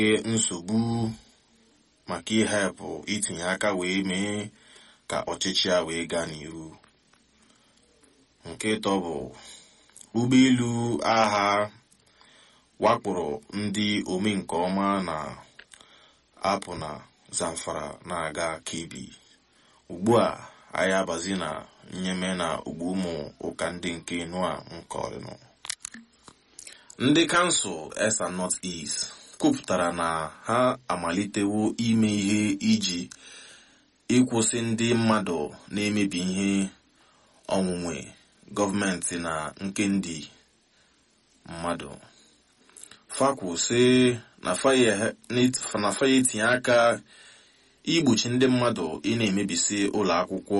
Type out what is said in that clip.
nsogbu maka ihepụ itinye aka wee mee ka ọchịchị a wee gaa n'ihu nke ịtọ bụ ụgbọelu agha wakporo ndị ome nke ọma na apụ na zamfara na-aga kebi ugbu a anyị abazi na nyeme na ugbo ụmụ ụka ndị nke nua nke ọrịnụ ndị kansụl esa north east kwupụtara na ha amalitewo ime ihe iji ịkwụsị ndị mmadụ na-emebi ihe onwunwe gọọmenti na nke ndị mmadụ fakwu sị na faye etinye aka igbochi ndị mmadụ ị na-emebisi ụlọ akwụkwọ